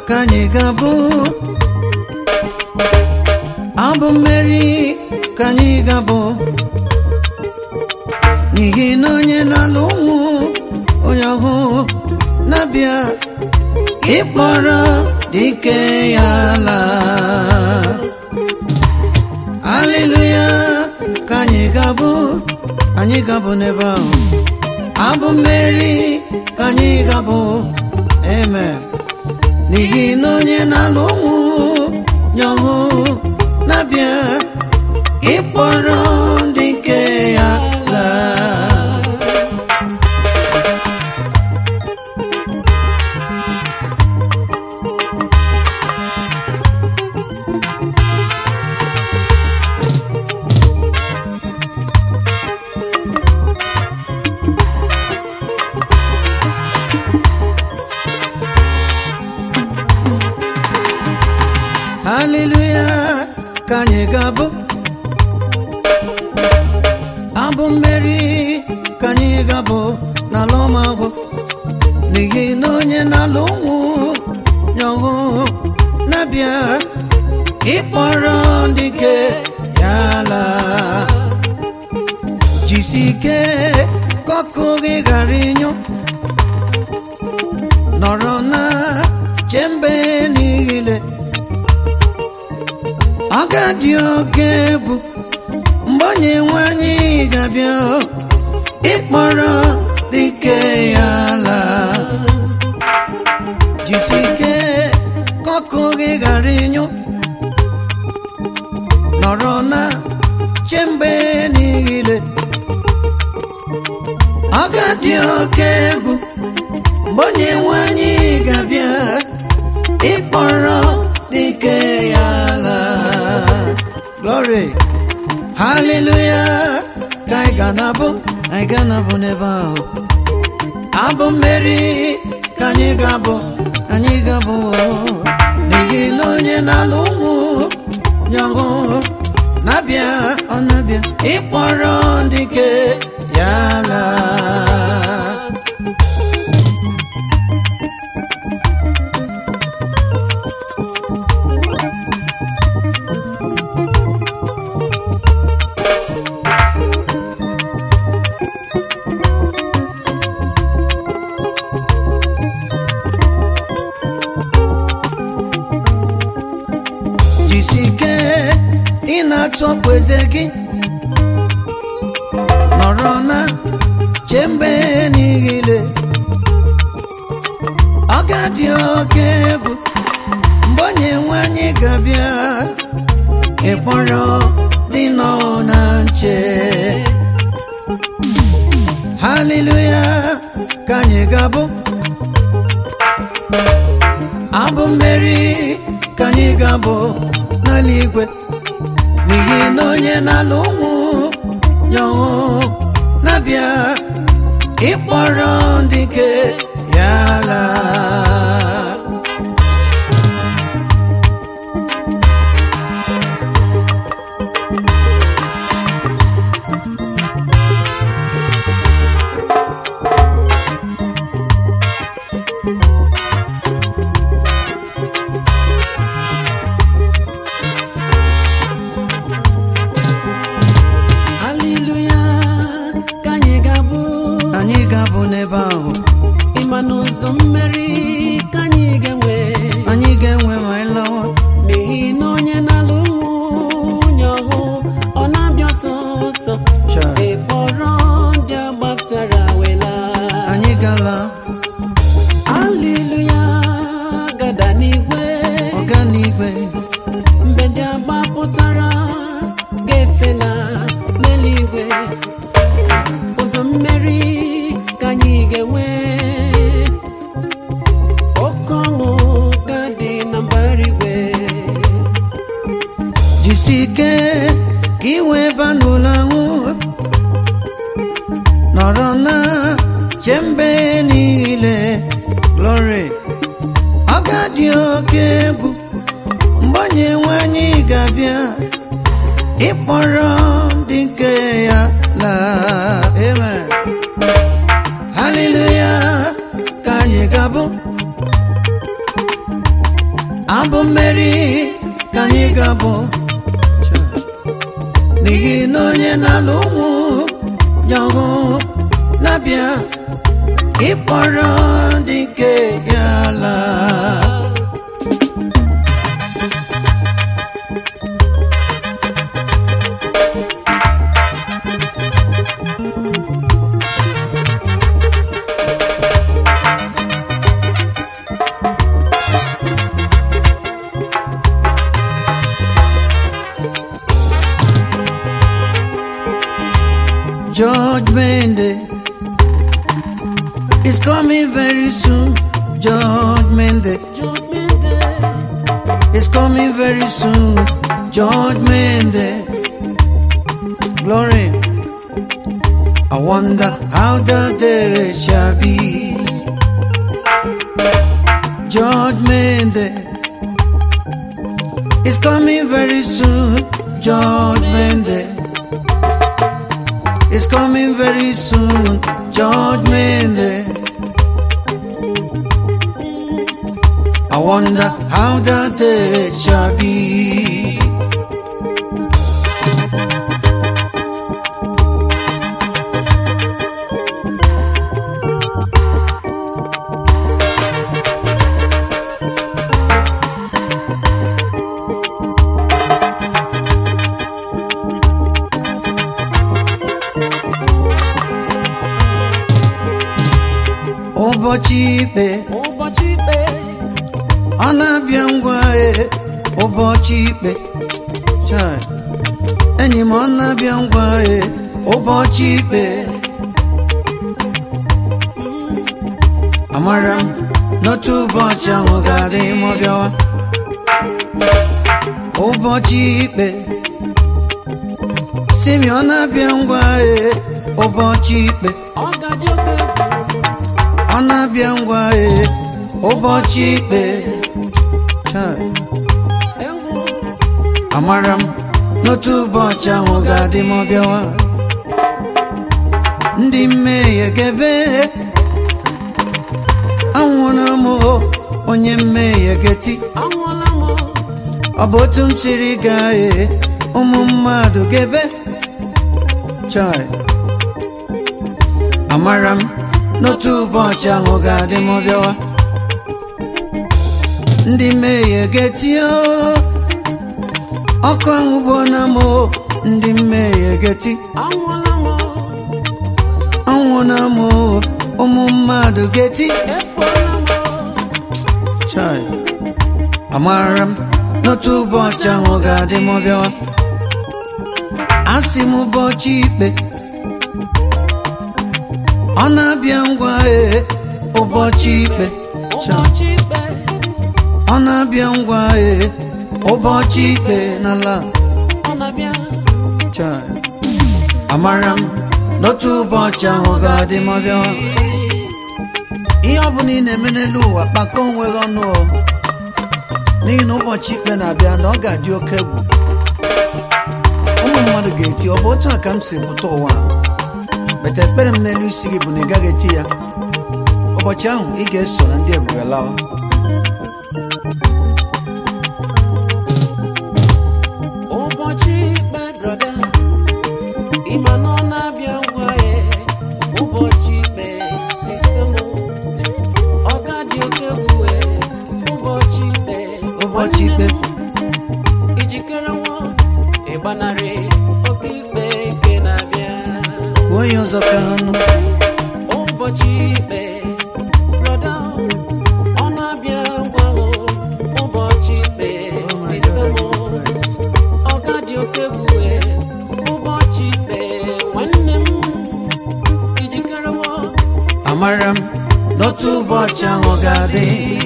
ka anyị ga-abụ abụ mmeri ka anyị ga-abụ n'ihi na onye na-alụ ụmụ onye ọhụụ na-abịa ịkpọrọ dike ya laa haleluya ka anyị ga-abụ anyị ga-abụ n'ebe ahụ abụ mmeri ka anyị ga-abụ amen n'ihi na onye na-alụ ụmụ nye ọhụụ na-abịa ịkpọrọ ndị nke ya laa haleluya ka anyị ga-abụ abụ mmeri ka anyị ga-abụ n'ala ọmagwụ n'ihi na onye na-alụ ụmụ nye ọhụụ na-abịa ịkpọrọ ndị ke ya laa jisi ike ka ọkụ gị ghara ịnyụ nọrọ na chembe niile ọ ga-adị oke egwu mgbe onye nwe anyị ga-abịa ịkpọrọ dike ya laa jisi ike ka ọkụ gị ghara ịnyụ nọrọ na chembe niile ọ ga-adị oke egwu mgbe onye nwe anyị ga-abịa ịkpọrọ dike ya laa glory haleluya ka anyị ga na-abụ anyị ga na-abụ n'ebe ahụ abụ mmeri ka anyị ga-abụ anyị ga-abụ n'ihi na onye na-alụ ụmụ nye ọhụụ na-abịa ọ na-abịa ịkpọrọ ndị ke ya laa jisike ị na-atọpụ eze gị nọrọ na chembe niile ọ ga-adị oke egwu mgbe onye nwe anyị ga-abịa ịkpọrọ dị nọ na nche haleluya ka anyị ga-abụ abụ mmeri ka anyị ga-abụ n'ala igwe n'ihi na onye na-alụ ụmụ nye ọhụụ na-abịa ịkpọrọ ndị nke ya laa haleluya ka anyị ga-abụ anyị ga-abụ n'ebe ahụ ịma n'ụzọ mmeri ka anyị ga-enwe anyị ga-enwe ma anyị lawa n'ihi na onye na-alụ nwunye ọhụụ ọ na-abịa ọsọ ọsọ Cha. ịkpọrọ ndị agbatara wela anyị gala haleluya gada n'igwe ọga n'igwe mgbe ndị agbapụtara ga-efela n'eluigwe ụzọ mmeri ka anyị ga-enwe oke ọṅụ ga-adị na mbara igwe jisi ike ka ị wee ba n'ụlọ ahụ nọrọ na chembe niile glory ọ ga-adị oke egwu mgbe onye nwe anyị ga-abịa ịkpọrọ ndị nke ya laa amen haleluya ka anyị ga-abụ abụ mmeri ka anyị ga-abụ n'ihi na onye na-alụ ụmụ ya ọhụ na-abịa ịkpọrọ dị nke ya ala Judgment Day is coming very soon. Judgment Day Judgment Day. is coming very soon. Judgment Day. Glory. I wonder how the day shall be. Judgment Day is coming very soon. Judgment Day is coming very soon. Judgment Day. I wonder how the day shall be. ụbọchị ikpe ụbọchị ikpe ọ na-abịa ngwa e ụbọchị ikpe Chai. enyi m ọ na-abịa ngwa e ụbọchị ikpe amara m n'otu ụbọchị ahụ ga-adị ma ọ bịawa ụbọchị ikpe simi ọ na-abịa ngwa e ụbọchị ikpe ọ gaji oke egwu ọ na-abịa ngwa e ụbọchị ikpe Chai. egwu amara m n'otu ụbọchị ahụ ga-adị ma ọ bịawa ndị mmehie gebe anwụrụ m o, onye mmehie geti anwụọla m ọ bụ otu m siri gaa e ụmụ mmadụ gebe chai amara m n'otu ụbọchị ahụ ga-adị ma ọ bịawa ndị mmehie geti o ọkụ ahụ bụ na m o, ndị mmehie geti anwụọla m ọnwụ na m o, ụmụ mmadụ geti efuola m chai amara m n'otu ụbọchị ahụ ga-adị ma ọ bịawa asị m ụbọchị ikpe ọ na-abịa ngwa ee ụbọchị ikpe Chai. ụbọchị ikpe ọ na-abịa ngwa ee ụbọchị ikpe n'ala ọ na-abịa chai amara m n'otu ụbọchị ahụ ga-adị ma ọ bịawa ihe ọ bụla ị na-eme n'elu ụwa kpakọ onwe gị ọnụ o n'ihi na ụbọchị ikpe na-abịa na ọ ga-adị oke egwu ụmụ mmadụ ga-eti ọ bụ otu a ka m si pụta ụwa a?" bete ekpere m n'elu isi gị bụ na ị gaghị eti ya ụbọchị ahụ ị ga-eso na ndị ebube lawa ụbọchị ikpe brọda ịma na ọ na-abịa ngwa ya ụbọchị ikpe sistem ọ ga-adị oke egwu e, ụbọchị ikpe ụbọchị ikpe ijikere nwa ịgbanarị oke ikpe nke na-abịa kwuo ya ọzọ ka ha nụ ụbọchị ikpe brọda ọ na-abịa ngwa o, ụbọchị ikpe sistem ọ ga-adị oke egwu e, ụbọchị ikpe nwanne m ijikere nwa amara m n'otu ụbọchị ahụ ga-adị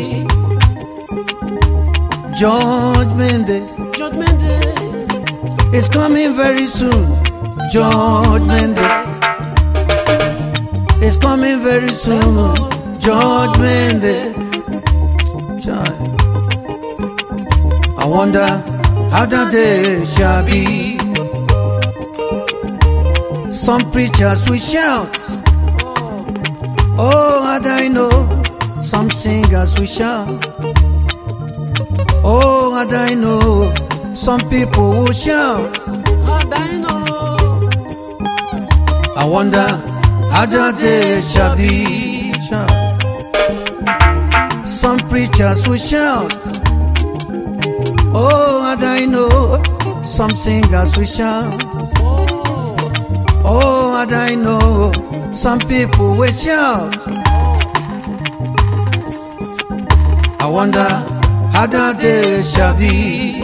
judgment day judgment day is coming very soon judgment day is coming very soon judgment day Child. I wonder how that day shall be some preachers will shout Oh, had I know some singers will shout. Oh, and I know some people will shout. How do I know? I wonder how the day shall be. Shout. Some preachers will shout. Oh, and I know some singers will shout. Oh, Oh, and I know some people will shout. I wonder how the day shall be.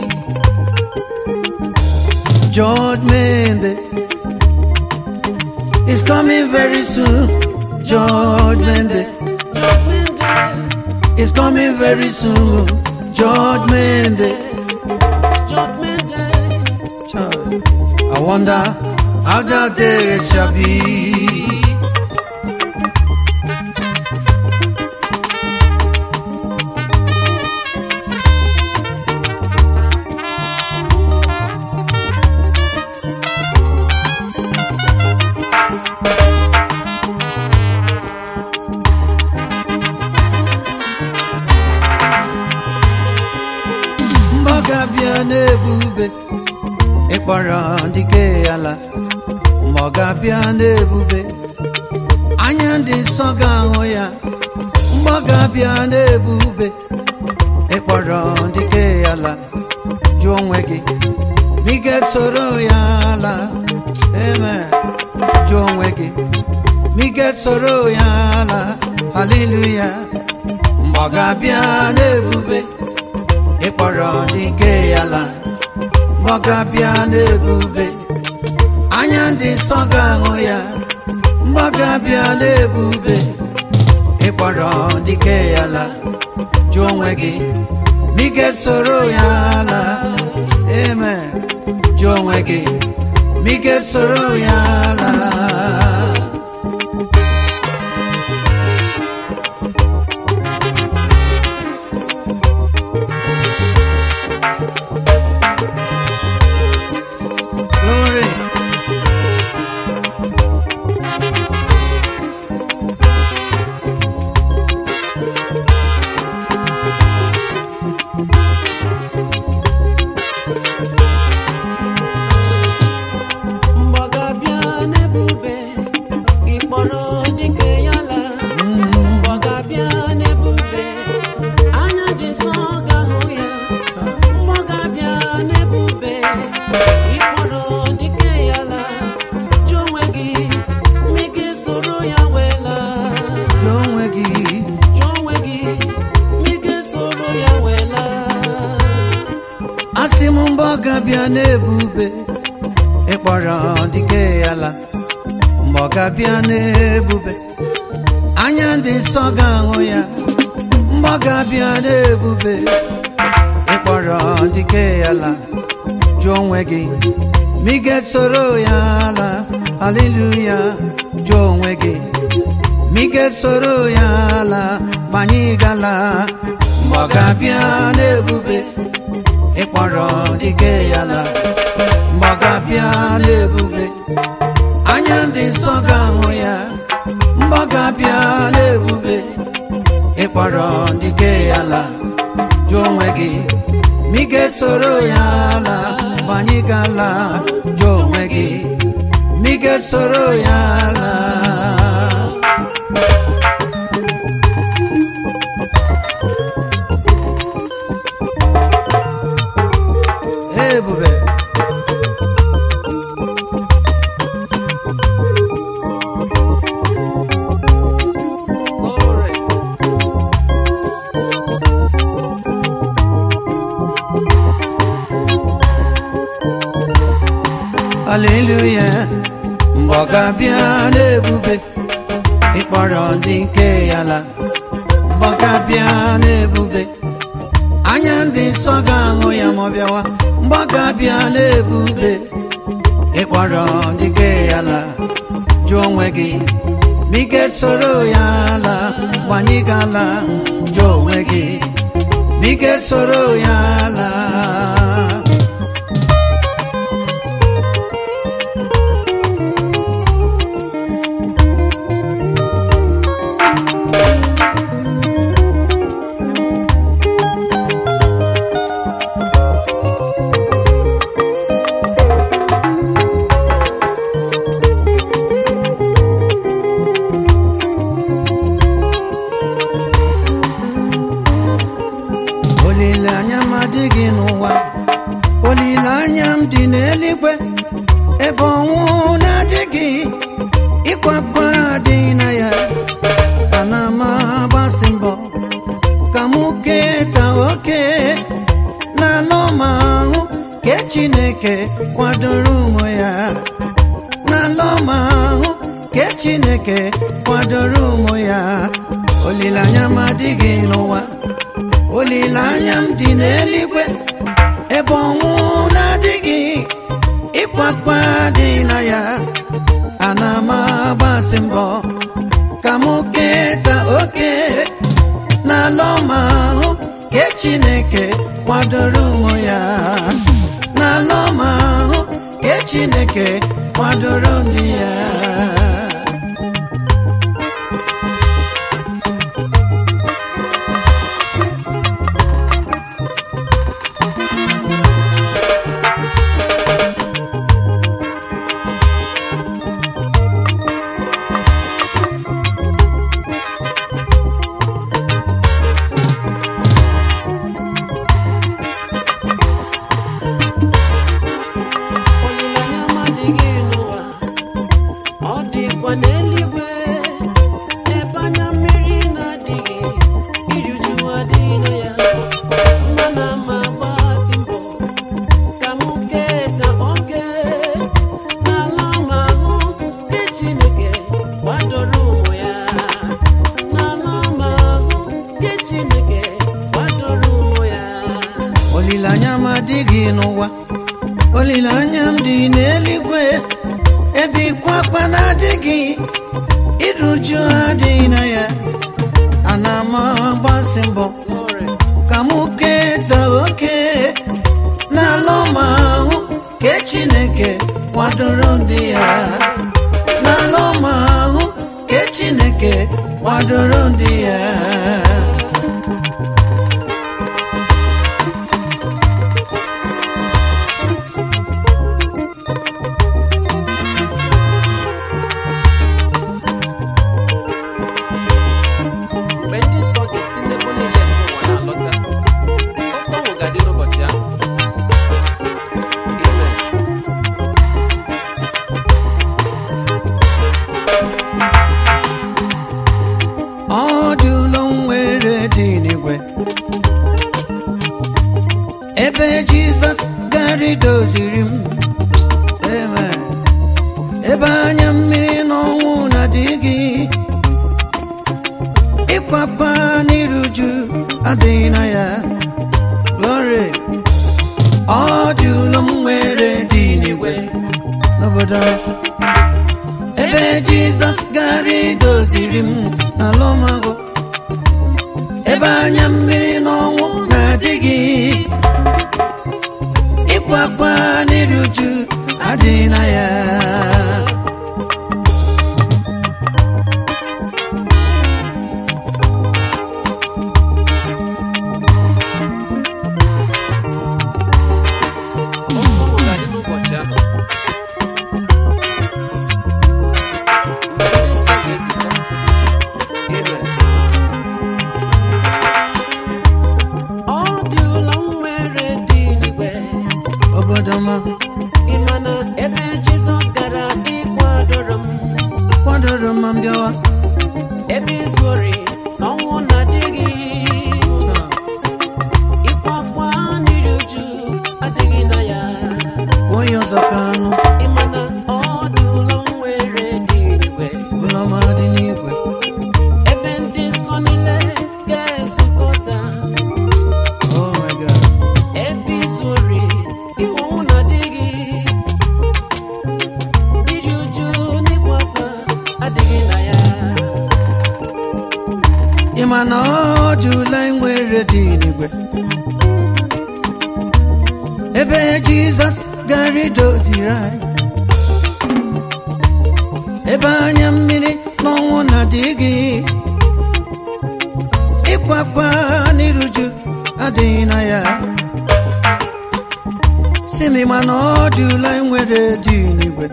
Judgment Day is coming very soon. Judgment Day judgment day, is coming very soon. Judgment Day. judgment day. Child, I wonder how that day shall be. mgbaga bịa n'ebube ịkpọrọ dike ala mgbaga bịa n'ebube anya ndị nsọ ga-ahụ ya mgbaga bịa n'ebube ịkpọrọ dike ala jụọ onwe gị ma ị ga-esoro ya ala amen jụọ onwe gị ma ị ga-esoro ya ala haleluya mgbaga bịa n'ebube ịkpọrọ dike ala mgbagabịa n'ebube anya ndị nsọ ga-ahụ ya mgbagabịa n'ebube ịkpọrọ dike ala jụọ onwe gị ma ị ga-esoro ya ala eme jụọ onwe gị ma ị ga-esoro ya ala Glory. Mgbagabịa n'ebube, ịkpọrọ dike ya la. Mgbagabịa n'ebube, anya dị nsọ ga-ahụ ya. Mgbagabịa n'ebube, ịkpọrọ dike ya la. Jụọ onwe gị, ma ị ga-esoro ya wee laa. Jụọ onwe gị Jụọ onwe gị, ma ị ga-esoro ya wee laa. asị m mbọ ga-abịa n'ebube ịkpọrọ dike ala mgbe ọ ga-abịa n'ebube anya ndị nsọ ga-ahụ ya mgbe ọ ga-abịa n'ebube ịkpọrọ dike ala jụọ onwe gị ma ị ga-esoro ya ala haleluya jụọ onwe gị ma ị ga-esoro ya ala ma anyị gala mgbe ọ ga-abịa n'ebube ịkpọrọ dike ya la mgbe ọ ga-abịa n'ebube anya ndị nsọ ga-ahụ ya mgbe ọ ga-abịa n'ebube ịkpọrọ dike ya la jụọ onwe gị ma ị ga-esoro ya la mgbe anyị gala jụọ onwe gị ma ị ga-esoro ya la ebube Glory. haleluya mgbe ọ ga-abịa n'ebube ịkpọrọ ndị nke ya la mgbe ọ ga-abịa n'ebube anya ndị nsọ ga-ahụ ya ma ọ bịawa mgbe ọ ga-abịa n'ebube ịkpọrọ ndị nke ya la jụọ onwe gị ma ị ga-esoro ya la mgbe anyị ga-ala jụọ onwe gị ma ị ga-esoro ya la olileanya m dị n'eluigwe ebe ọnwụ na-adịghị ịkwa akwa adịghị na ya ana m agbasi mbọ ka m keta oke n'ala ọma ahụ ke chineke kwadoro ụmụ ya n'ala ọma ahụ ke chineke kwadoro ụmụ ya olileanya m adịghị n'ụwa olileanya m dị n'eluigwe ebe ọnwụ na-adịghị ịkwakwa dị na ya ana m agbasi mbọ ka m keta oke n'ala ọma ahụ ke chineke kwadoro ụmụ ya n'ala ọma ahụ ke chineke kwadoro ndị ya olileanya m adịghị n'ụwa ọ dịkwa n'eluigwe ebe anya mmiri na-adịghị ijuju adịghị na ya mana ma gbasi mbọ ka m keta oge n'ala ọma ahụ nke Chineke kwadoro ụmụ ya n'ala ọma ahụ nke Chineke kwadoro ụmụ ya olileanya m adịghị n'ụwa olileanya m dị n'eluigwe ebe ịkwa akwa na-adịghị iruju adịghị na ya ana m agbasi mbọ Glory. ka m keta oke n'ala ọma ahụ ke chineke kwadoro ndị ya n'ala ọma ahụ ke chineke kwadoro ndị ya mgbe ndị nsọ ga-esi n'ebo niile nke ụwa na-alọta oke ọṅụ ga-adị n'ụbọchị ahụ Amen. ọ dị ụlọ nwere dị n'igwe ebe jizọs gara idoziri m Amen. ebe anya mmiri n'ọnwụ na-adịghị ịkwakwa n'iruju adịghị na ya glory ọ dị ụlọ m nwere dị n'igwe n'obodo ebe jizọs gara idoziri m n'ala ọmagụ ebe anya mmiri n'ọnwụ na-adịghị ịkwakwa n'iruju adịghị na ya Oke ọṅụ ga-adị n'ụbọchị ahụ mgbe ndị nsọ ga-ezukọ Amen. ọ dị ụlọ m nwere dị n'igwe obodo ma ị ma na ebe Jizọs gara ịkwadoro m kwadoro ma m bịawa ebe izu ori na ọnwụ na-adịghị ịkwakwa mmiri uju adịghị na ya onye ọzọ ka anụ ịma na ọ dị ụlọ m nwere dị n'igwe ụlọ ma dị n'igwe ebe ndị nsọ niile ga-ezukọta oh my god ebe izu ori iwe ọnwụ na-adịghị mmiri uju n'ịkwakwa adịghị na ya ị ma na ọ dị ụlọ nwere dị n'igwe ebe jizọs gara idoziri anyị ebe anya mmiri n'ọnwụ na-adịghị ịkwakwa n'iruju adịghị na ya si m ma na ọ dị ụlọ nwere dị n'igwe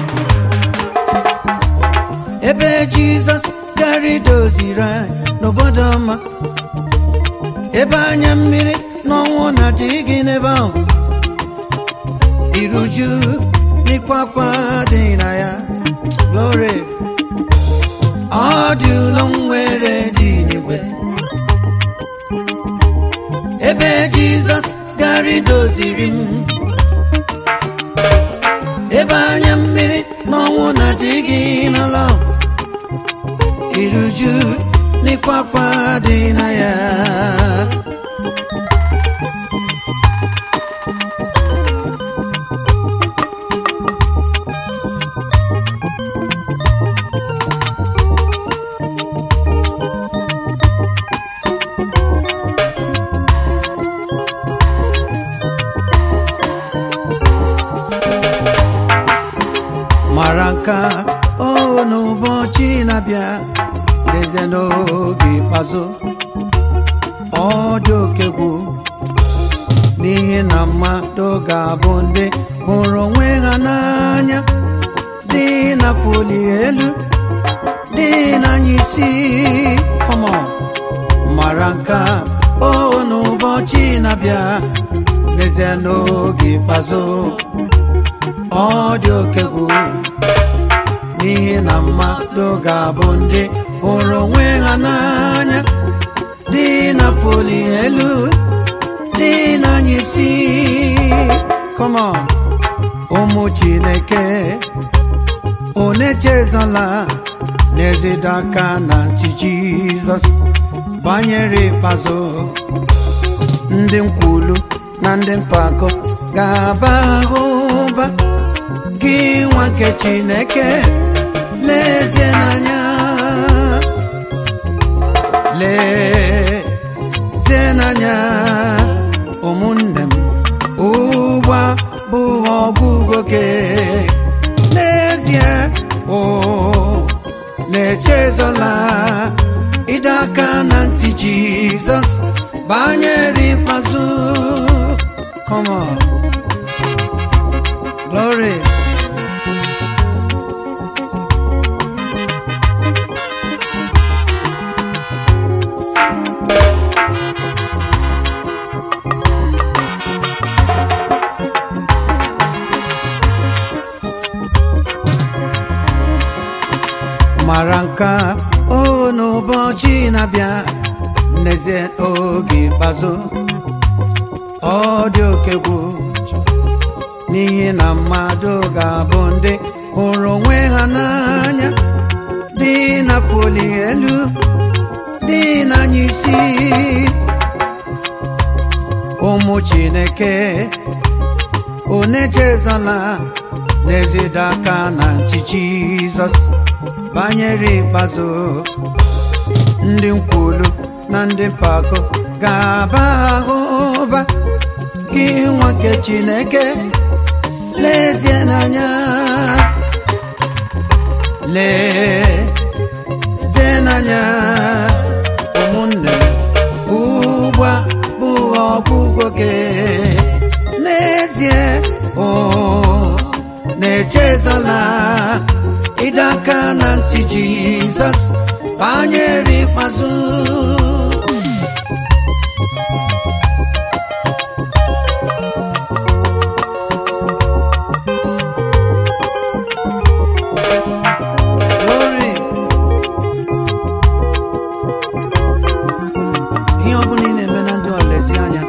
ebe jizọs gara idoziri anyị n'obodo ọma ebe anya mmiri n'ọnwụ na-adịghị n'ebe ahụ iruju n'ịkwakwa dị na ya glory ọ dị ụlọ nwere dị n'igwe ebe jizọs gara idoziri m ebe anya mmiri n'ọnwụ na-adịghị n'ala iruju n'ịkwakwa dị na ya mara nka o n'ụbọchị na-abịa lezie n'oge ikpeazụ ọ dị oke egwu n'ihi na mmadụ ga-abụ ndị hụrụ onwe ha n'anya dị na foli elu dị n'anya isi Come on. mara nka o n'ụbọchị na-abịa lezie n'oge ikpeazụ ọ dị oke egwu n'ihi na mmadụ ga-abụ ndị hụrụ onwe ha n'anya dị na foli elu dị n'anya isi Come on. ụmụ chineke unu echezọla n'ezide aka na ntị jizọs banyere ikpeazụ ndị nkwulu na ndị mpako ga-aba ahụba gị nwa nke chineke lezie n'anya lezie n'anya ụmụnne m ugbu a bụ ọgwụgwọ gị n'ezie o na-echezola ịdọ aka na ntị jizọs banyere ikpeazụ come on glory mara nka o n'ụbọchị na-abịa n'ezie oge ikpeazụ ọ dị oke egwu n'ihi na mmadụ ga-abụ ndị hụrụ onwe ha n'anya dị na foli elu dị n'anya isi ụmụ chineke unu echezọla n'ezide aka na ntị jizọs banyere ikpeazụ ndị nkwulu na ndị mpako ga-aba ahụba gị nwa nke chineke lezie n'anya lezie n'anya ụmụnne m ugbu a bụ ọgwụgwọ gị n'ezie o na-echezọla ịdọ aka na ntị jizọs banyere ikpeazụ Glory. ihe ọ bụla ị na-eme na ndụ a lezi anya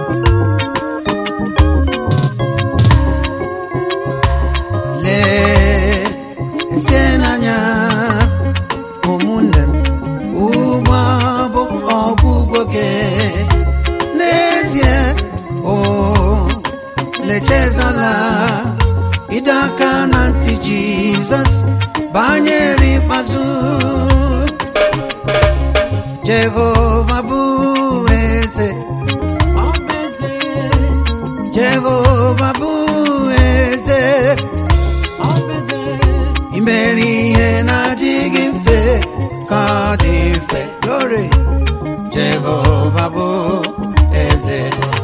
lezie n'anya ụmụnne m ugbu a bụ ọgwụgwọ gị n'ezie o lechezala ịdọ aka na ntị jizọs banyere ikpeazụ jehova bụ eze ọ bụ eze jehova bụ eze ọ bụ eze imere ihe na-adịghị mfe ka ọ dị mfe glory jehova bụ eze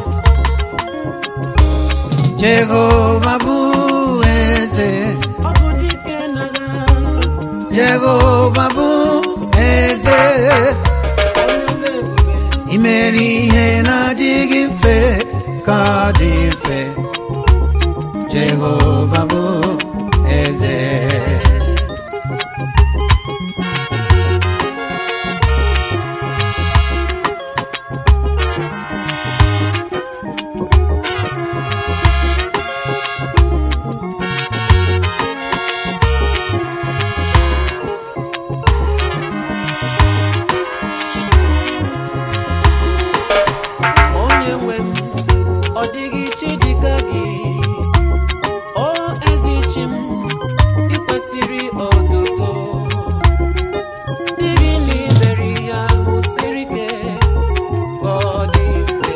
jehova bụ eze ọ bụ dike n'agha jehova bụ eze onye na-ebube imere ihe na-adịghị mfe ka ọ dị mfe jehova bụ eze onye nwe m ọ dịghị chi dịka gị o ezi chi m ị kwesịrị ọtụtụ dịghị na imere ya ahụ siri ike ka ọ dị mfe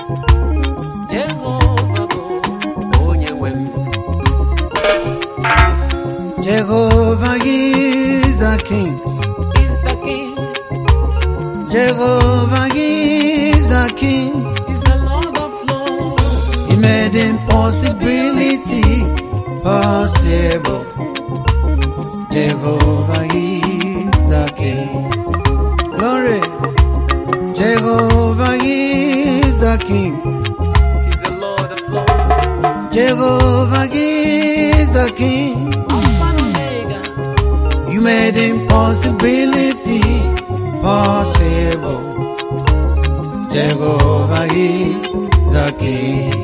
jehova bụ onye nwe m Jehovah is the King. is the king Jehovah is the King. is the lord of lords He made impossibility possible. Jehovah is the King. Glory. Jehovah is the King. is the lord of lords Jehovah is the King. alpha and omega You made impossibility possible. Jehovah is the King.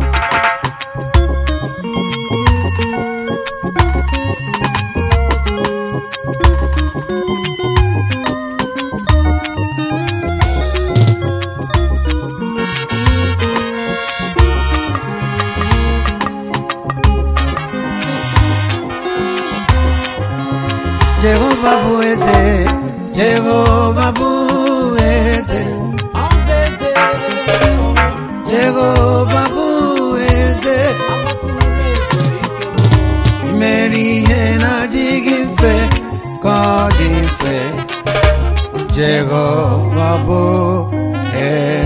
Jehovah bụ eze, Jehovah bụ eze, Ọbeze, Jehovah bụ eze. agbakụrụ ezuru ike m. Imeri ihe na-adịghị mfe ka ọ dị mfe. Jehova bụ eze.